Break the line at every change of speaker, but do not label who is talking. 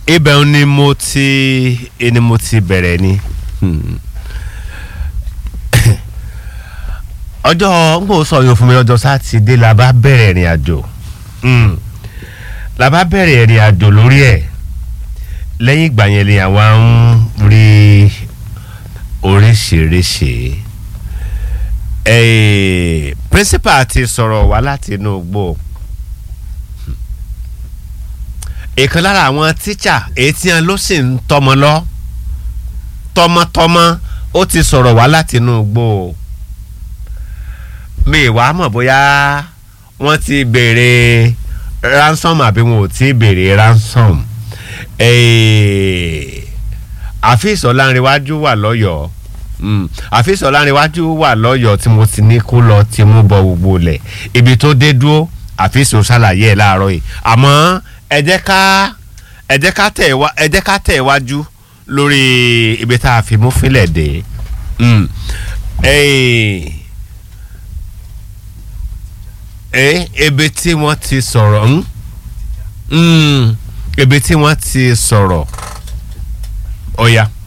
ibẹ̀ ni mo ti ni mo ti bẹ̀rẹ̀ ni ọjọ́ n kò sọ yóò fún mi lọ́jọ́ sátidé la bá bẹ̀rẹ̀ ìrìn àjò la bá bẹ̀rẹ̀ ìrìn àjò lórí ẹ̀ lẹ́yìn ìgbà yẹn ni àwa ń rí oríṣiríṣi principal ti sọ̀rọ̀ wá láti inú igbó ìkan lára àwọn tíṣà èyí tí wọn ló sì ń tọmọ lọ tọmọtọmọ ó ti sọ̀rọ̀ wá láti inú igbó mi wàá mọ̀ bóyá wọ́n ti béèrè ransom àbí wọn ò tí ì béèrè ransom àfíìsì ọ̀làǹrẹ̀wájú wà lọ́yọ̀ọ́ àfíìsì ọ̀làǹrẹ̀wájú wà lọ́yọ̀ọ́ tí mo ti ní kó lọ ti mú bọ gbogbo lẹ̀ ibi tó dé dúró àfíìsì ó ṣàlàyé ẹ̀ láàárọ̀ yìí àmọ́ ẹ jẹ́ ká ẹ jẹ́ ká tẹ̀ wá ẹ jẹ́ ká tẹ̀ wájú lórí ibi tá a fi mú fílẹ̀ dé ebe tí wọ́n ti sọ̀rọ̀ ebe tí wọ́n ti sọ̀rọ̀ ọ̀ya. Oh, yeah.